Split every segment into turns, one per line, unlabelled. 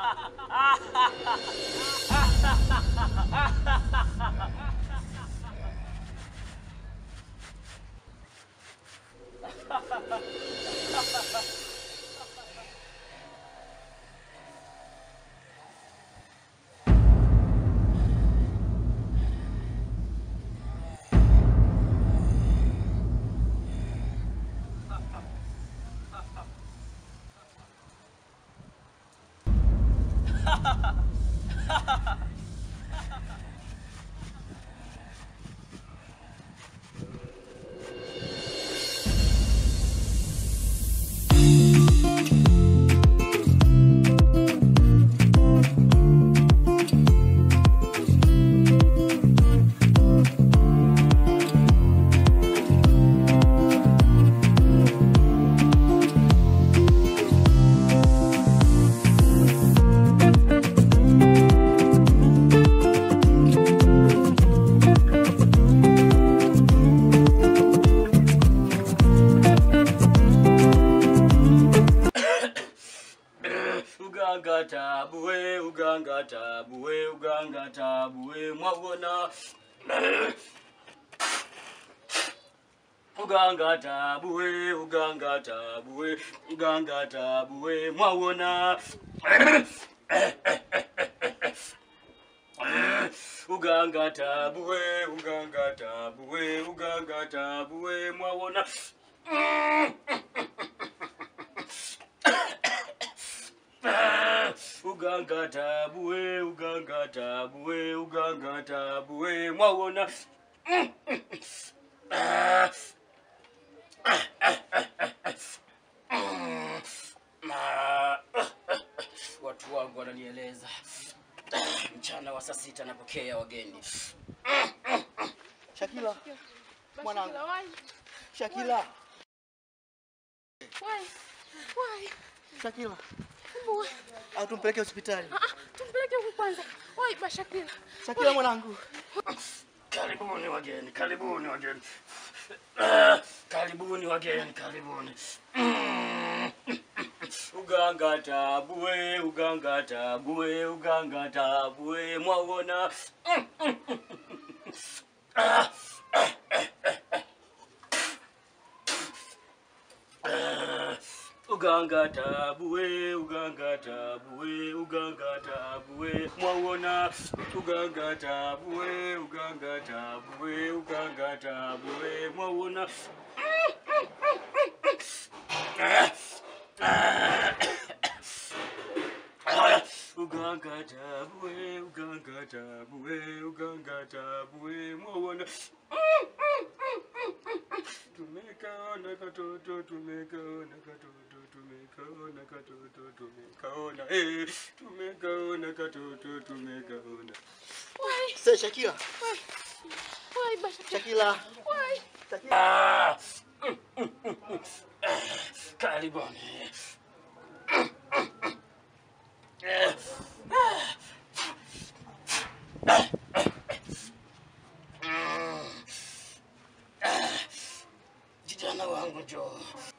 uganga tabu we uganga tabu we uganga tabu we mwawona uganga tabu we uganga tabu we uganga tabu we mwawona uganga tabu we uganga tabu we uganga tabu we mwawona uganga tabu we uganga tabu we uganga tabu we mwawona watu wangu wananieleza mchana wa saa sita napokea wageni
Shakila, mwanangu.
Shakila, why?
Shakila,
Why? Why?
Shakila,
Mbona?
au tumpeleke hospitali?
Ah, ah, tumpeleke huku kwanza. Why ba Shakila?
Shakila mwanangu,
karibuni wageni karibuni wageni Ah, karibuni wageni karibuni Mm. uganga tabu we uganga tabu we uganga tabu we mwawona Ah, ah, uganga tabu we uganga tabu we uganga tabu we mwawona uganga tabu we uganga tabu we uganga tabu we mwawona uganga tabu we uganga tabu we uganga tabu we mwawona tumekaona katoto tumekaona katoto tumekaona katoto tumekaona eh tumekaona katoto tumekaona
Why?
se Shakila,
Why ba Shakila?
Shakila,
Why?
Shakila.
Ah! karibuni kijana wangu njoo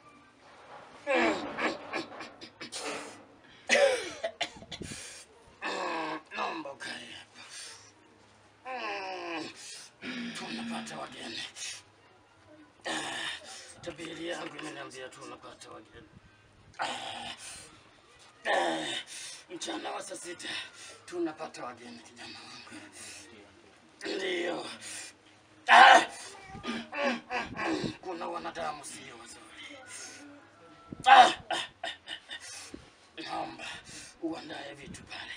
naomba ukae hapa tunapata wageni tabiri yangu imeniambia tu unapata wageni Ah, ah, mchana wa saa sita tunapata wageni kijana wangu ndiyo Ah, kuna wanadamu sio wazuri Ah, ah, ah, naomba uandae vitu pale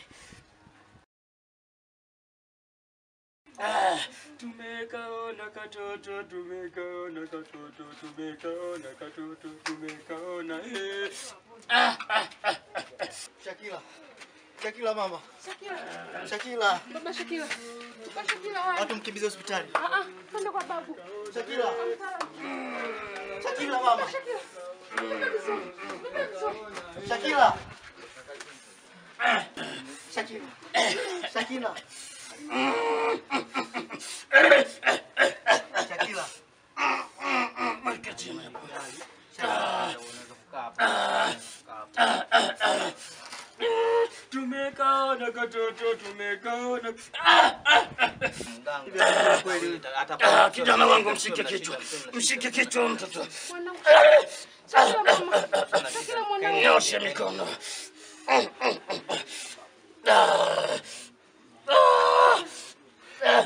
Ah, tumekaona katoto tumekaona katoto tumekaona katoto tumekaona eh. ah, ah, ah, ah.
Shakila, Shakila mama,
Shakila.
Shakila,
Baba Shakila. Ba Shakila why?
au tumkimbize hospitali?
Ah ah, twende kwa babu.
Shakila, Shakila mama,
Shakila. Beba vizuri. Beba vizuri.
Shakila, Shakila, Shakila, Shakila,
Mweka chini hapo.
Shakila.
Tume watoto tumekaona.
Mganga kweli
Ah, kijana wangu mshike kichwa, mshike kichwa mtoto,
Mwanangu. Shakila mama. Shakila mwanangu.
nyoshe mikono. Ah. Ah.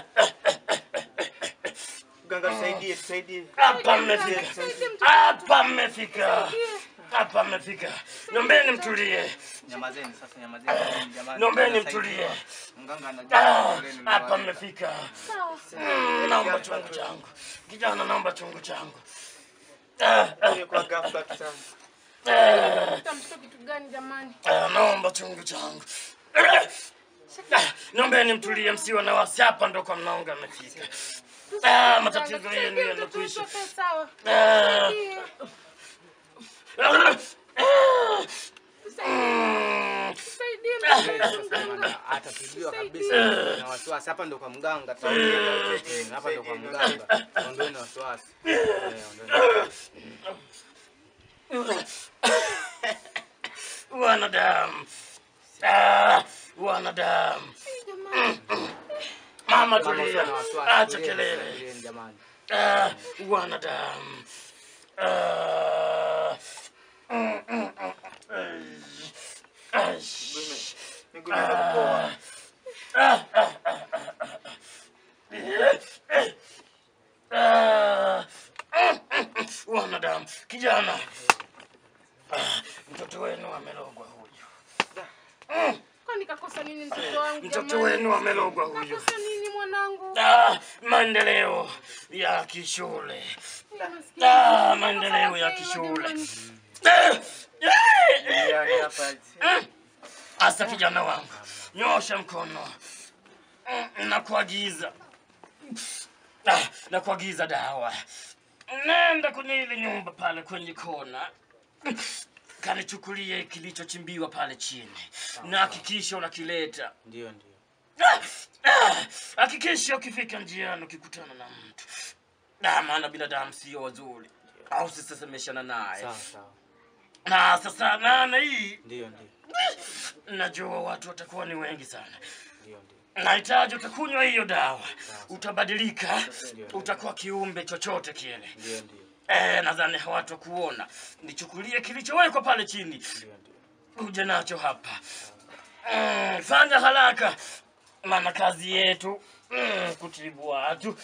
Mganga tusaidie, tusaidie.
Hapa mmefika, hapa mmefika, hapa mmefika. Nombeni mtulie,
Nyamazeni sasa, nyamazeni jamani.
nombeni
Tusaidie.
mtulie.
Mganga
Ah,
anajua lenu ni
Hapa
wapi.
mmefika.
Sawa.
Mm, Naomba chungu changu, kijana, naomba chungu changu. Ah, ah,
Kwa ghafla tu sana.
ah.
Utamshika kitu gani jamani?
Ah, naomba chungu changu. Ah, Naombeni mtulie, msiwe na wasi. Hapa ndo kwa mnaonga amefika. Ah, matatizo yenu yanakwisha.
Tusaidie sawa.
Ah,
Tusaidie.
ah,
Tusaidie. Tusaidie mganga.
Atatibiwa kabisa na wasiwasi. Hapa ndo kwa mganga. tusaidie. Eh, Hapa ndo kwa mganga. Ondoeni wasiwasi. Eh, ondoeni.
Wanadamu. Ah, wanadamu.
Jamani.
Mama
Mama usiwe
tulia,
na wasiwasi.
acha
Tulieni,
kelele.
tulieni jamani.
Ah, wanadamu. Ah, mm, mm, mm. Ai.
Miguu imepoa.
Ah, wanadamu kijana Ah, mtoto wenu amelogwa huyu
Kwani kakosa nini mtoto wangu
mtoto
jamani?
wenu amelogwa huyu
Kakosa nini mwanangu?
Ah, maendeleo ya kishule
Maskini.
Ah, maendeleo ya kishule
Jamani.
Ah, eh,
Yaani hapa
Asa kijana wangu, nyosha mkono. Mm, Nakuagiza, Ah, nakuagiza dawa. Nenda kwenye ile nyumba pale kwenye kona, kanichukulie kilichochimbiwa pale chini, na hakikisha unakileta.
ndio ndio.
Ah, ah, Hakikisha ukifika njiani ukikutana na mtu, Ah, maana binadamu sio wazuri, au sisesemeshana naye.
Sawa sawa.
Na sasa nane hii
Ndio ndio.
najua watu watakuwa ni wengi sana.
Ndio ndio.
Nahitaji utakunywa hiyo dawa, utabadilika, utakuwa kiumbe chochote kile.
Ndio ndio.
Eh, nadhani hawatakuona. Nichukulie kilichowekwa pale chini,
Ndio ndio.
uje nacho hapa. Mm, fanya haraka, maana kazi yetu mm, kutibu watu.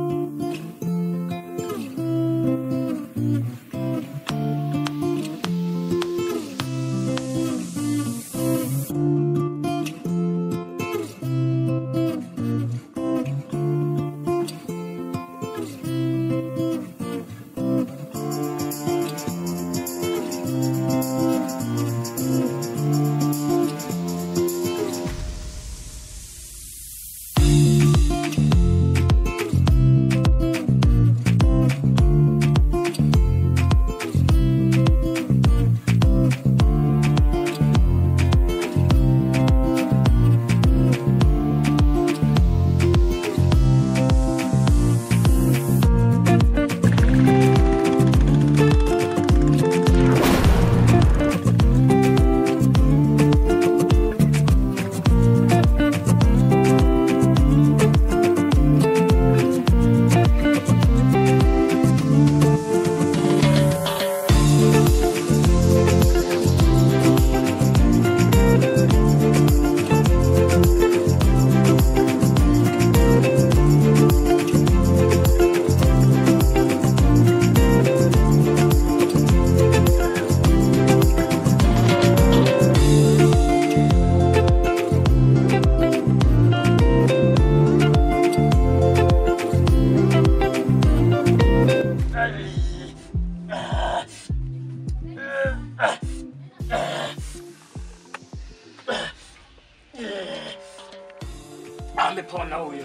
Amepona huyo,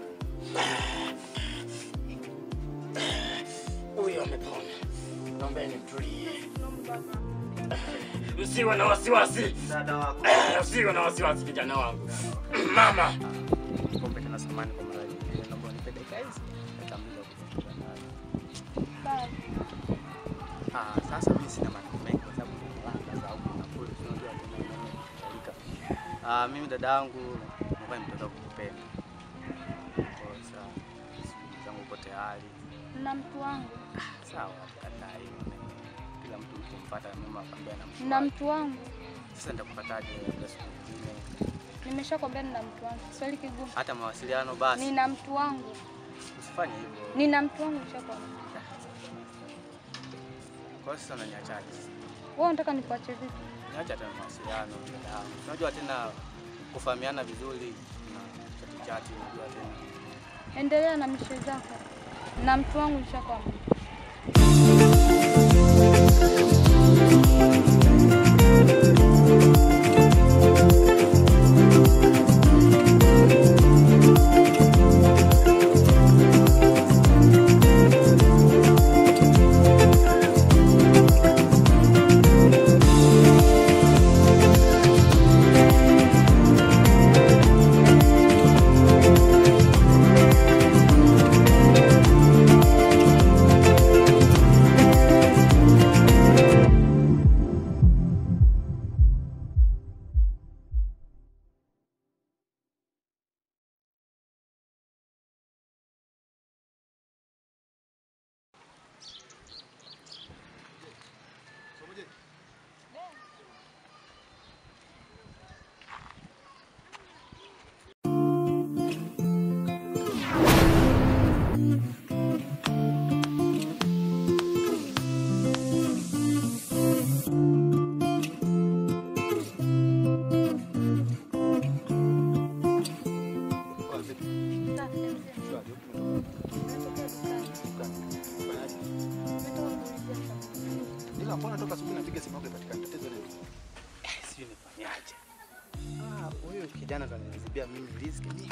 huyo amepona. Naombeni mtulie, msiwe na wasiwasi,
Dada wako.
msiwe na wasiwasi kijana wangu. Mama,
Kombe tena samani kwa mara nyingine. Naomba unipe dakika hizi. Nitamaliza kuzungumza naye. Ah, sasa mimi sina maneno mengi kwa sababu ni mlanga za huku na kule tunajua tena nani kutalika. Ah, mimi dada yangu nilikuwa nimetoka kukupenda. Kwa hiyo sawa. Shughuli zangu uko tayari.
Na mtu wangu.
Sawa, kataa hiyo. Kila mtu ukimfuata mama akwambia na mtu.
Na
wake.
mtu wangu.
Sasa nitakupataje labda siku nyingine?
Nimeshakwambia nina mtu wangu. Swali kigumu.
Hata mawasiliano basi.
Nina mtu wangu.
Usifanye hivyo.
Nina mtu wangu nishakwambia.
Kwa hiyo sasa unaniachaje?
Wewe unataka nikuache vipi?
Niacha tena mawasiliano dada yangu. Unajua tena kufahamiana vizuri na chati chati unajua tena.
Endelea na mishe zako. Na mtu wangu nishakwambia.
Ila mbona toka asubuhi napiga simu yako ipatikane tatizo nini?
Sijui nifanyaje. Ah, huyu kijana ndo ananizibia mimi riziki nyingi.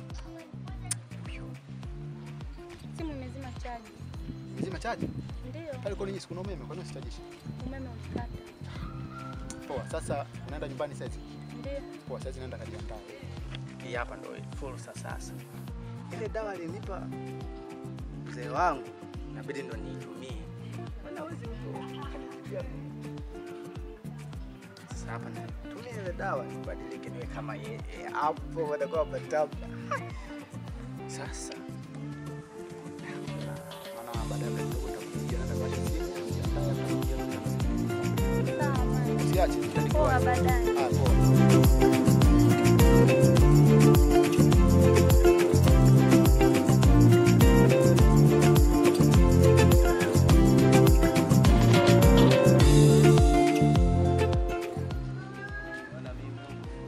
Simu imezima chaji.
Mzima chaji?
Ndio,
Pale kwa nini siku na umeme? Kwa nini usitajishi?
umeme ulikata.
Poa, sasa unaenda nyumbani sasa.
Ndio.
Poa, sasa naenda kajiandaa.
Hii hapa ndo fursa sasa. Ile dawa alinipa mzee wangu inabidi ndo niitumie. Maana huwezi mtu akanizibia mimi. Sasa hapa natumia ile dawa nibadilike niwe kama yeye. Hapo watakuwa patamu. Sasa
Maana baadaye kidogo utakuja na kwa simu. ujiandae,
Sawa, bwana.
Usiache,
Poa,
nitakuwa.
baadaye.
Ah, poa.
naona mimi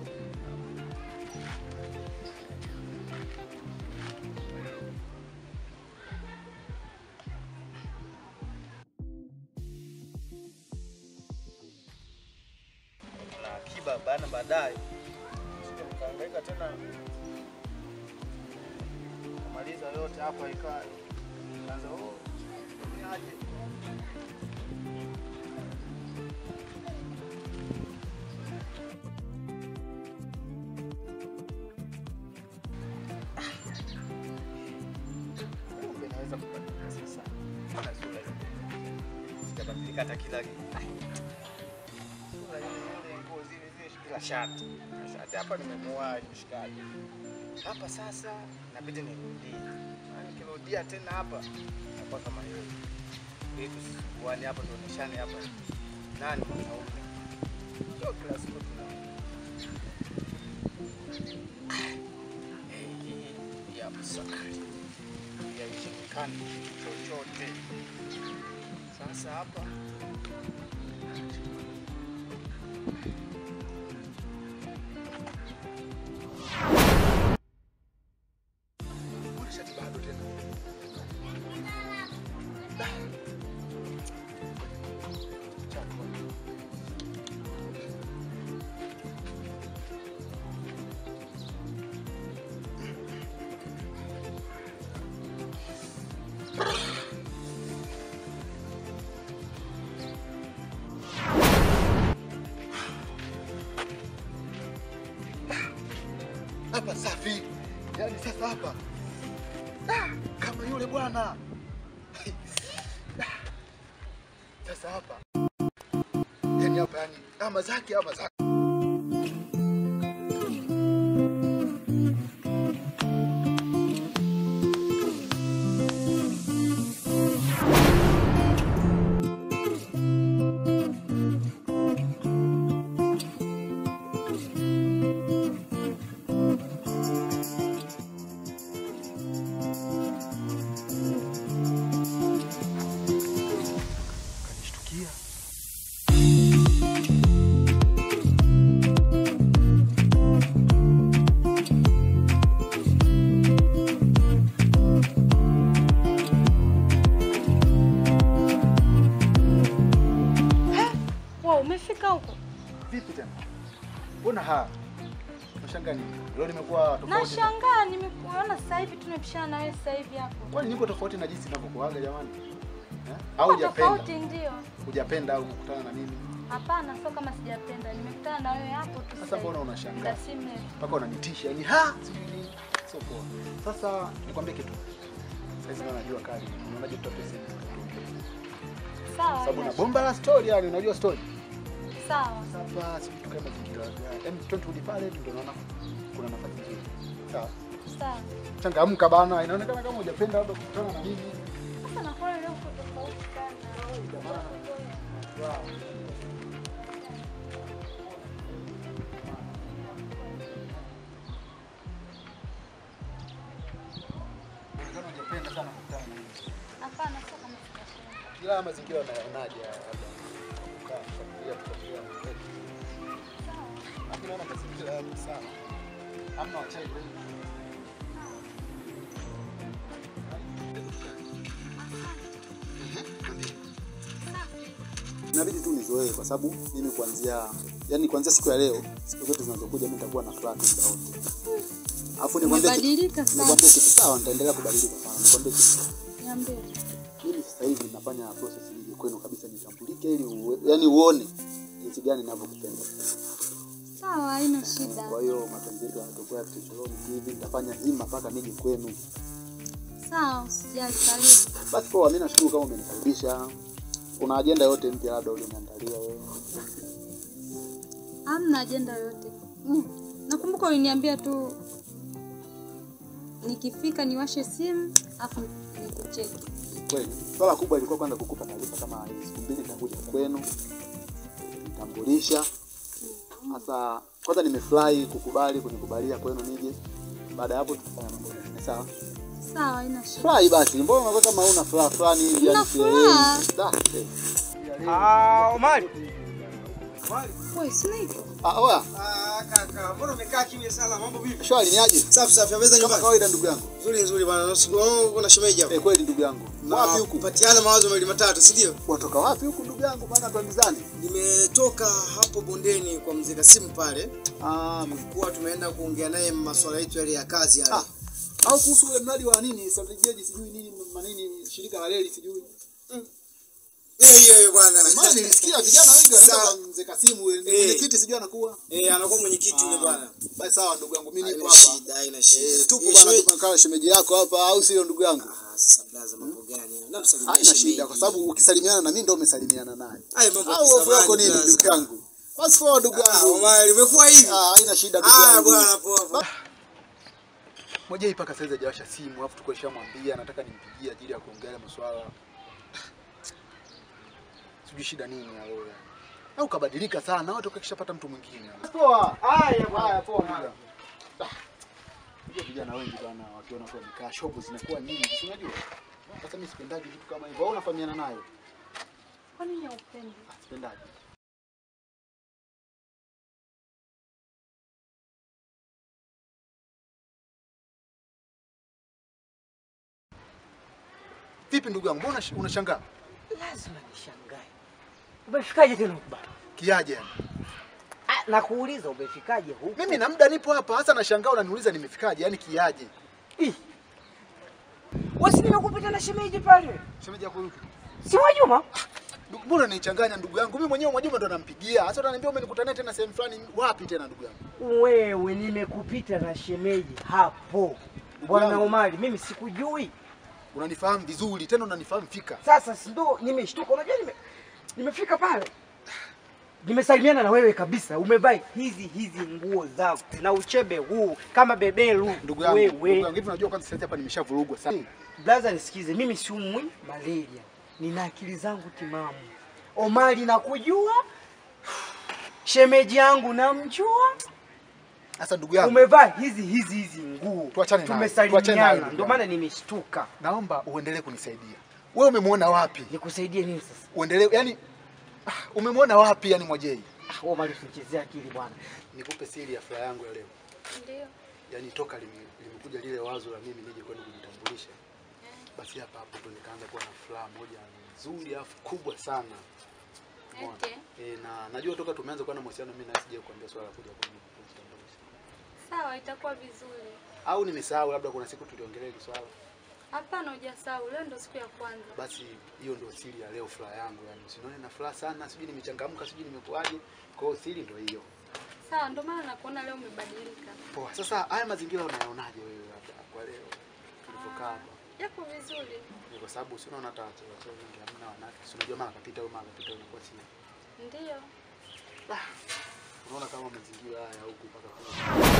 na akiba bana baadaye sija mkaangaika tena kumaliza yote hapa ikaa kaanza oh ni aje kumbe naweza kubadilika sasa Mbona sura ile sijabadilika hata kila sura ile ile nguo zile zile kila shati shati hapa nimemuoa mshikaji hapa sasa inabidi nirudie Na nikirudia tena hapa nakuwa kama yeye ili tusikuane hapa tuoneshane hapa nani mwanaume sio kila siku tuna Eh, hii hapa sasa yaishikani chochote sasa hapa
Mbona shati bado tena? Chakwa. Hapa safi. Yaani sasa hapa Ah, kama yule bwana. Ah, Sasa hapa yani hapa yani ama zake ama zake. Vipi tena? Mbona ha? Unashangaa nini? Leo nimekuwa tofauti. na-
Nashangaa nimekuona sasa hivi tumepishana na wewe sasa hivi hapo.
Kwani niko tofauti na jinsi ninavyokuaga jamani? Eh? Au
Kwa
hujapenda?
tofauti ndio.
Hujapenda au kukutana na mimi?
Hapana, sio kama sijapenda. Nimekutana na wewe hapo tu.
Sasa mbona unashangaa?
Muda si mrefu.
Mpaka unanitisha yani ha? Sio poa. Sasa nikwambie kitu. Sasa hivi najua kali. Unaonaje tutape simu?
Sawa.
Sababu na
haina
bomba la story yani unajua story.
shida. Sawa.
Sasa si tukae mazingira ya em turudi pale ndio naona kuna nafasi nzuri. Sawa.
Sawa.
Changamka bana, inaonekana kama hujapenda labda kukutana na mimi.
Sasa nakuona leo uko tofauti sana.
Inaonekana hujapenda sana kukutana na mimi.
Hapana, sio kama sijapenda.
Kila mazingira unayonaje labda kukaa kufikiria kufikiria mbele.
Sawa.
Lakini naona mazingira yako sawa. Hamna wachawi wengi.
inabidi tu nizoee kwa sababu mimi kuanzia yani kuanzia siku ya leo siku zote zinazokuja mimi nitakuwa na furaha tu muda wote alafu nikwambie kitu-
Umebadilika sana.
nikwambie kitu sawa nitaendelea kubadilika sana nikwambie kitu
Niambie.
mimi sasa hivi nafanya process hii kwenu kabisa nitambulike ili uwe, yani uone jinsi gani ninavyokupenda
Sawa, haina shida.
kwa hiyo mapenzi yetu yanatokuwa kichochoroni hivi nitafanya hima mpaka nije kwenu
Sawa, usijali, karibu.
basi poa mimi nashukuru kama umenikaribisha una ajenda yote mpya labda uliniandalia wewe
Hamna ajenda yoyote. Mm. Nakumbuka uliniambia tu nikifika niwashe simu afu nikucheki.
kweli swala kubwa ilikuwa kwanza kukupa taarifa kama hizi siku mbili nitakuja kwenu nitambulisha sasa kwanza nimefurahi kukubali kunikubalia kwenu nije baada ya hapo tutafanya mambo mengine sawa
Sawa, haina shida.
furahi basi mbona unakuwa kama una furaha fulani hivi
Nina
yani
furaha.
sielewi. Da, eh.
Ah, Omari.
Wewe sniper.
ah oya
Ah, kaka, mbona umekaa kimya sana? Mambo vipi?
shwari ni aje
Safi safi, ameza
kama
nyumbani.
kawaida ndugu yangu
Nzuri nzuri bwana. Nasiku oh, kuna shemeji hapo.
eh kweli ndugu yangu wapi huku
Patiana mawazo mawili matatu, si ndio?
watoka wapi huku ndugu yangu maana tuambizane
Nimetoka hapo bondeni kwa mzee Kasimu pale.
ah
Kuwa tumeenda kuongea naye masuala yetu yale ya kazi yale.
Ah, au kuhusu ule mradi wa nini strategy sijui nini manini shirika la reli sijui
Eh, hiyo hiyo bwana.
maana nilisikia vijana wengi wanaenda
Sawa.
kwa mzee Kasimu
Eh.
mwenyekiti sijui anakuwa
Eh, anakuwa mwenyekiti yule bwana.
basi sawa ndugu yangu mimi nipo
Haina
hapa
shida, haina shida.
Eh, tupo
Yeye
bwana
shemeji-
tupo kama shemeji yako hapa au sio ndugu yangu
Ah, sasa blaza mambo gani? Namsalimia
haina shida kwa sababu ukisalimiana na mimi ndio umesalimiana naye
Hayo mambo ya
au hofu yako
kisamani,
nini
blaza.
ndugu yangu basi poa ndugu
Ah,
yangu
Omari, umekuwa hivi?
ah haina shida ndugu
Ah,
yangu
bwana poa. poa.
Moja mpaka sasa hajawasha simu, alafu tuko nishamwambia nataka nimpigie ajili ya kuongelea masuala. Sijui shida nini ya wewe. Au kabadilika sana, au toka kishapata mtu mwingine.
poa
Haya
haya poa
bwana. Unajua vijana wengi bana wakiona kwa mikaa shopu zinakuwa nyingi, si unajua? Sasa mimi sipendaji vitu kama hivyo. Au unafahamiana nayo?
Kwa nini haupendi?
Ah, Sipendaji. Vipi ndugu yangu, mbona unash- unashangaa?
Lazima nishangae. Umefikaje tena huku bana?
Kiaje yani?
Ah, nakuuliza umefikaje huku?
Mimi na muda nipo hapa, hasa nashangaa unaniuliza nimefikaje, yani kiaje?
Ih. Wasi nimekupita na shemeji pale.
Shemeji yako yupi?
Si wa Juma?
Ndugu, Mbona unanichanganya ndugu yangu? Mimi mwenyewe Mwajuma ndo nampigia. Sasa unaniambia umenikutana tena sehemu fulani wapi tena ndugu yangu?
Wewe nimekupita na shemeji hapo. Bwana
yangu.
Omari, mimi sikujui.
Unanifahamu vizuri, tena unanifahamu fika.
Sasa si ndo nimeshtuka. Unajua nime nimefika pale. Nimesalimiana na wewe kabisa. Umevaa hizi hizi nguo zako na uchebe huu kama beberu.
Ndugu yangu, ndugu
wewe.
yangu, hivi unajua kwanza sasa hapa nimeshavurugwa sana.
Blaza, nisikize, mimi siumwi malaria, nina akili zangu timamu. Omari nakujua, shemeji yangu namjua,
Sasa ndugu yangu,
umevaa hizi hizi hizi nguo,
Tuachane nayo, tuachane nayo,
tumesalimiana,
ndugu
ndio
yangu.
maana nimeshtuka.
naomba uendelee kunisaidia. Wewe umemwona wapi?
Nikusaidie nini sasa?
Uendelee, yani ah, umemwona wapi yani Mwajei?
Ah, Omari, usinichezee akili bwana.
Nikupe siri ya furaha yangu ya leo.
Ndio.
Yaani toka lime- limekuja lile wazo la mimi nije kwenu kujitambulisha, basi hapa hapo ndo nikaanza kuwa na furaha moja nzuri alafu kubwa sana. Umeona?
Okay.
Eh, na najua toka tumeanza kuwa na mahusiano mimi na sija kuambia swala la kuja kwa kutambulisha.
Sawa, itakuwa vizuri.
Au nimesahau labda kuna siku tuliongelea hili swala.
Hapana, hujasahau. Leo ndo siku ya kwanza.
Basi hiyo ndio siri ya leo furaha yangu yani. Usinione na furaha sana, sijui nimechangamka, sijui nimekuaje. Kwa hiyo siri ndio hiyo.
Sawa, ndo maana nakuona leo umebadilika.
Poa. Sasa haya mazingira unayaonaje wewe labda kwa leo tulipokaa hapa?
Yako vizuri.
Ni kwa sababu si unaona hata watu watu wengi hamna wanawake. Si unajua mara kapita au mara kapita unakuwa si.
Ndiyo.
Unaona kama mazingira haya huku mpaka kule.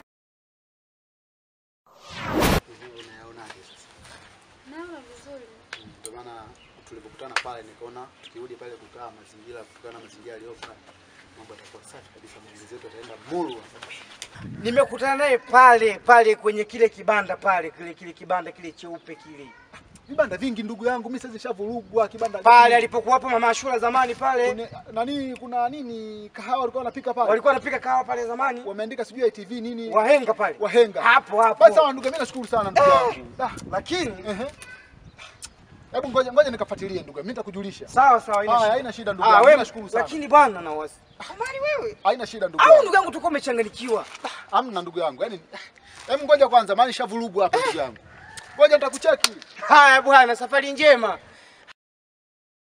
Hivi unayaonaje sasa?
Naona vizuri.
Mm, Ndio maana tulipokutana pale nikaona tukirudi pale kukaa mazingira kutokana na mazingira yaliyopo mambo yatakuwa safi kabisa, maongezi yetu yataenda murwa.
Nimekutana naye pale pale kwenye kile kibanda pale, kile kile kibanda kile cheupe kile
Vibanda vingi ndugu yangu, mimi sasa nishavurugwa kibanda
pale
vingi.
alipokuwa hapo mama Ashura zamani pale,
Kune- nani kuna nini kahawa walikuwa wanapika pale.
walikuwa wanapika kahawa pale zamani,
wameandika sijui ITV nini
wahenga pale
wahenga.
hapo
Basi
hapo,
sawa ndugu, mimi nashukuru sana ndugu yangu. Ah,
lakini
ehe. Hebu ngoja ngoja nikafuatilie ndugu, mimi nitakujulisha.
sawa sawa, haina
Haya,
shida.
haina shida ndugu
Ah,
yangu,
wewe
nashukuru sana.
lakini bwana na wasi Amani wewe
Haina shida ndugu
au
yangu.
ndugu yangu tuko umechanganyikiwa.
Hamna ndugu yangu. Yaani hebu ngoja kwanza maana nishavurugwa hapa ndugu yangu. Ngoja nitakucheki.
Haya bwana, safari njema.